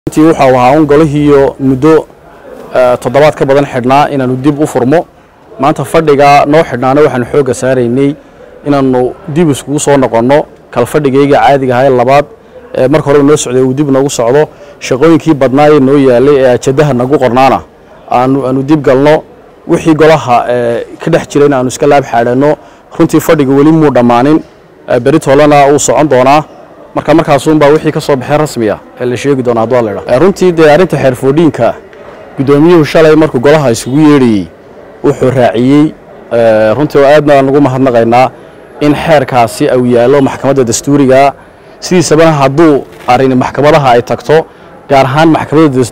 runtii waxa uu ahaa un golihiiyo muddo toddobaad ka badan xidhnaa inaanu dib u furmo maanta fadhiga noo xidhnaana waxaanu xoogga saaraynay inaannu dib iskugu soo noqonno kal fadhigayga caadiga ahaa ee labaad ee marka horeba noo socday uu dib noogu socdo shaqooyinkii badnaayee noo yaalay ee ajadaha nagu qornaana aanu aanu dib galno wixii golaha ka dhex jirayna aanu iska laab xaadhanno runtii fadhiga weli muu dhammaanin beri toolena uu socon doonaa marka markaasuunbaa wixii ka soo baxay rasmiya ee la sheegi doona hadduu alla idhaha runtii dee arrinta xeerfoodhiinka guddoomiyuhu shalay markuu golaha isugu yeedhayey wuxuu raaciyey runtii oo aadna aan ugu mahadnaqaynaa in xeerkaasi uu yaallo maxkamadda dastuuriga sidiisabana hadduu arrin maxkamadaha ay tagto gaar ahaan maxkamadda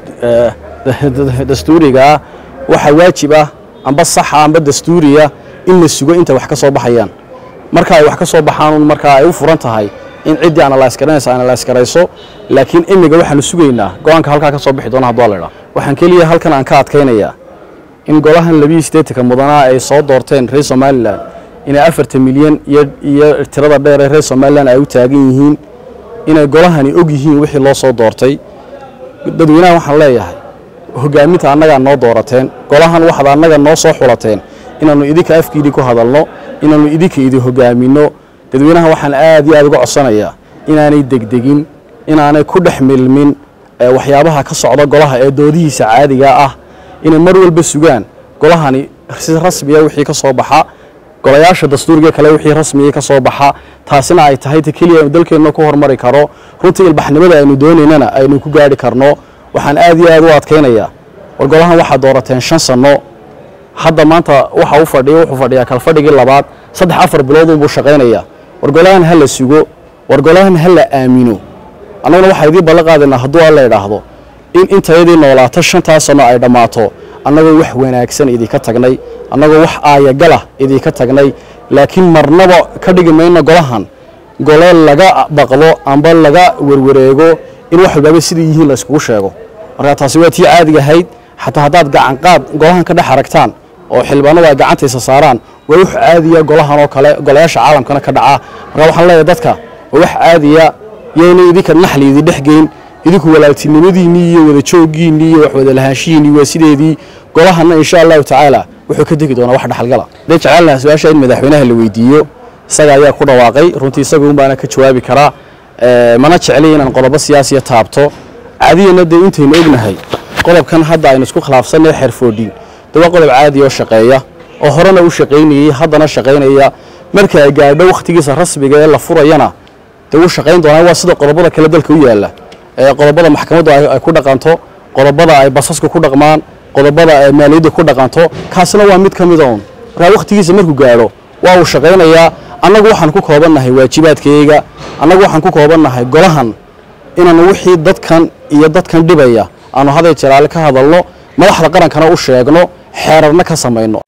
dastuurigaa waxaa waajib ah amba saxa amba dastuuriya in la sugo inta wax ka soo baxayaan marka ay wax ka soo baxaan markaa ay u furan tahay in ciddii analyse garanaysa analyse garayso laakiin imiga waxaanu sugaynaa go-aanka halkaa ka soo bixi doona hadduu alla idhaha waxaan keliya halkan aan ka adkaynayaa in golahan labiiyo siddeetanka mudanaa ay soo doorteen reer somalilan inay afartan milyan iyo tirada dheer ee reer somalilan ay u taagan yihiin inay golahani og yihiin wixii loo soo doortay dadweynaha waxaan leeyahay hogaaminta annagaa noo doorateen golahan waxaad annaga noo soo xulateen inaannu idinka afkiidii ku hadalno inaannu idinka idin hogaaminno dadweynaha waxaan aad iyo aad uga codsanayaa inaanay degdegin inaanay ku dhex milmin waxyaabaha ka socda golaha ee doodihiisa caadiga ah inay mar walba sugaan golahani si rasmiya wixii ka soo baxa golayaasha dastuuriga kale wixii rasmiya ka soo baxa taasina ay tahay ta keliya aynu dalkeenna ku hormari karo runtii ilbaxnimada aynu doonaynana aynu ku gaadhi karno waxaan aad iyo aad u adkaynayaa war golahan waxaad doorateen shan sanno hadda maanta waxa u fadhiya wuxuu fadhiyaa kalfadhigii labaad saddex afar biloodunbuu shaqaynayaa war golahan ha la sugo war golahan ha la aamino annaguna waxaa idiin ballan qaadaynaa hadduu alla idhaahdo in intayadii noolaato shantaas sanno ay dhammaato annagoo wax wanaagsan idinka tagnay annagoo wax aayagalah idinka tagnay laakiin marnaba ka dhigi mayno golahan gole laga baqdo amba laga werwareego in wax walbaaba siday yihiin la iskugu sheego marka taasi waa tii caadiga ahayd xataa haddaad gacanqaad golahan ka dhex aragtaan oo xildhibaanadu ay gacantaysa saaraan waa wax caadiya golahan oo kale golayaasha caalamkana ka dhaca marka waxaan leeyahay dadka waa wax caadiya yayna idinka naxli idin dhex geyn idinku walaaltinimadiinnii iyo wada jooggiinnii iyo wax wada lahaanshihiinnii waa sideedii golahanna insha allahu tacaala wuxuu ka degi doonaa wax dhaxalgala hadday jeclaan lahaa su-aasha in madaxweynaha la weydiiyo isaga ayaa ku dhawaaqay runtii isaga unbaana ka jawaabi karaa mana jeclay inaan qodobo siyaasiya taabto caadiyana dee intaynu ognahay qodobkan hadda aynu isku khilaafsanay xeerfoodhin de waa qodob caadi oo shaqeeya oo horena u shaqaynayey haddana shaqaynaya marka ay gaadho wakhtigiisa rasmiga ee la furayana dee wuu shaqayn doonaa waa sida qodobada kale dalka u yaalla ee qodobada maxkamaddu ay ku dhaqanto qodobada ay basasku ku dhaqmaan qodobada ay maaliyadda ku dhaqanto kaasina waa mid ka mida un markaa wakhtigiisa markuu gaadho waa uu shaqaynayaa annagu waxaan ku koobannahay waajibaadkayga annagu waxaan ku koobannahay golahan inaanu wixii dadkan iyo dadkan dhibaya aanu haday jalaale ka hadalno madaxda qarankana u sheegno xeerarna ka samayno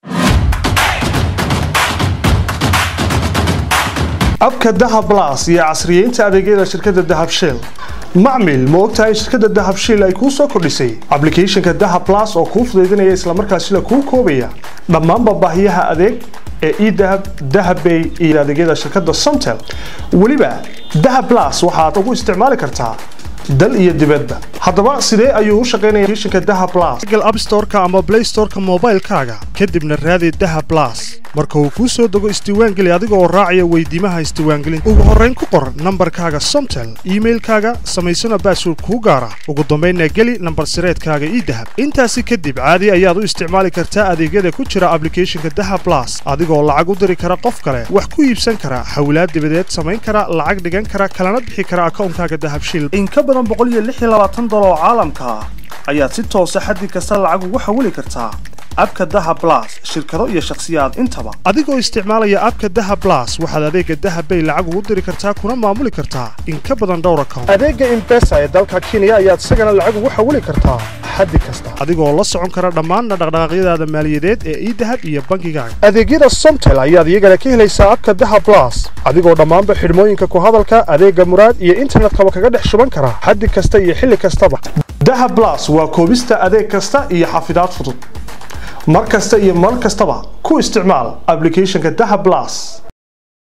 abka dahab blas iyo casriyeynta adeegyada shirkadda dahab shell macmil ma ogtahay in shirkadda dahab shell ay kuu soo kordhisay ablicathonka dahab blas oo kuu fudaydinaya islamarkaasina kuu koobaya dhammaanba baahiyaha adeeg ee edahab dahabbay iyo adeegyada shirkadda somtel weliba dahab blas waxaad ugu isticmaali kartaa dal iyo dibadba haddaba sidee ayuu u shaqaynaya applicationka dahab blas google app store-ka ama play store-ka moobaylkaaga kadibna raadi dahab blas marka uu kuu soo dego isdiiwaangeli adiga oo raacaya weydiimaha isdiiwaangelinta ugu horrayn ku qor nambarkaaga somtel iimailkaaga samaysana baasword kuu gaara ugu dambaynna geli nambar sireedkaaga ii dahab intaasi kadib caadi ayaad u isticmaali kartaa adeegyada ku jira ablicathonka dahab blas adigoo lacag u diri kara qof kale wax ku iibsan kara xawlaad dibadeed samayn kara lacag dhigan kara kalana bixi kara akawnkaaga dahab shil oo caalamka ah ayaad si toosa xaddi kasta lacag ugu xawili kartaa abka daha blas shirkado iyo shakhsiyaad intaba adigoo isticmaalaya abka daha blas waxaad adeega dahabbay lacag ugu diri kartaa kuna maamuli kartaa in ka badan dhowr account adeega imbesa ee dalka kenya ayaad isagana lacag ugu xawili kartaa xaddi kasta adigoo la socon kara dhammaanna dhaqdhaqaaqyadaada maaliyadeed ee idahab iyo bankigaaga adeegyada somtel ayaad iyagana ka helaysaa abka daha blas adigoo dhammaanba xidhmooyinka ku hadalka adeega muraad iyo internetkaba kaga dhex shuban kara xaddi kasta iyo xilli kastaba daha blas waa koobista adeeg kasta iyo xafidaad fudud mar kasta iyo mar kastaba ku isticmaal ablicathonka daha blas